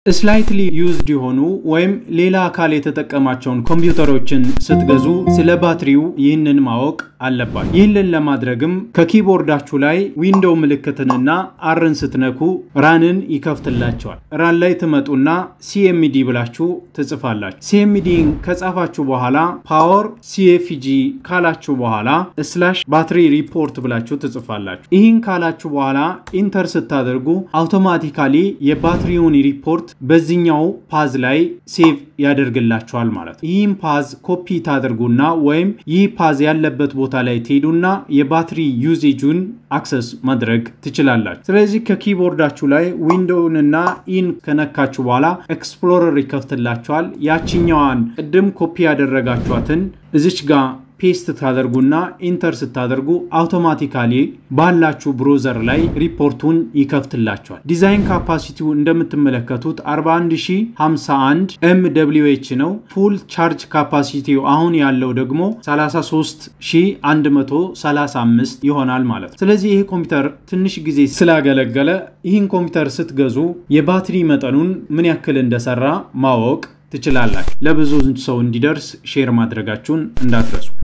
ስላይትሊ ዩዝድ የሆኑ ወይም ሌላ አካል የተጠቀማቸውን ኮምፒውተሮችን ስትገዙ ስለ ባትሪው ይህንን ማወቅ አለባችሁ። ይህንን ለማድረግም ከኪቦርዳችሁ ላይ ዊንዶው ምልክትንና አርን ስትነኩ ራንን ይከፍትላቸዋል። ራን ላይ ትመጡና ሲኤምዲ ብላችሁ ትጽፋላችሁ። ሲኤምዲን ከጻፋችሁ በኋላ ፓወር ሲኤፍጂ ካላችሁ በኋላ ስላሽ ባትሪ ሪፖርት ብላችሁ ትጽፋላችሁ። ይህን ካላችሁ በኋላ ኢንተር ስታደርጉ አውቶማቲካሊ የባትሪውን ሪፖርት በዚህኛው ፓዝ ላይ ሴቭ ያደርግላቸዋል ማለት ነው። ይህም ፓዝ ኮፒ ታደርጉና ወይም ይህ ፓዝ ያለበት ቦታ ላይ ትሄዱና የባትሪ ዩዜጁን አክሰስ ማድረግ ትችላላችሁ። ስለዚህ ከኪቦርዳችሁ ላይ ዊንዶውንና ኢን ከነካችሁ በኋላ ኤክስፕሎረር ይከፍትላችኋል። ያችኛዋን ቅድም ኮፒ ያደረጋችኋትን እዚች ጋር ፔስት ታደርጉና ኢንተር ስታደርጉ አውቶማቲካሊ ባላችሁ ብሮዘር ላይ ሪፖርቱን ይከፍትላቸዋል። ዲዛይን ካፓሲቲው እንደምትመለከቱት 41051 ኤም ደብሊው ኤች ነው። ፉል ቻርጅ ካፓሲቲው አሁን ያለው ደግሞ 33135 ይሆናል ማለት ነው። ስለዚህ ይህ ኮምፒውተር ትንሽ ጊዜ ስላገለገለ ይህን ኮምፒውተር ስትገዙ የባትሪ መጠኑን ምን ያክል እንደሰራ ማወቅ ትችላላችሁ። ለብዙ ሰው እንዲደርስ ሼር ማድረጋችሁን እንዳትረሱ።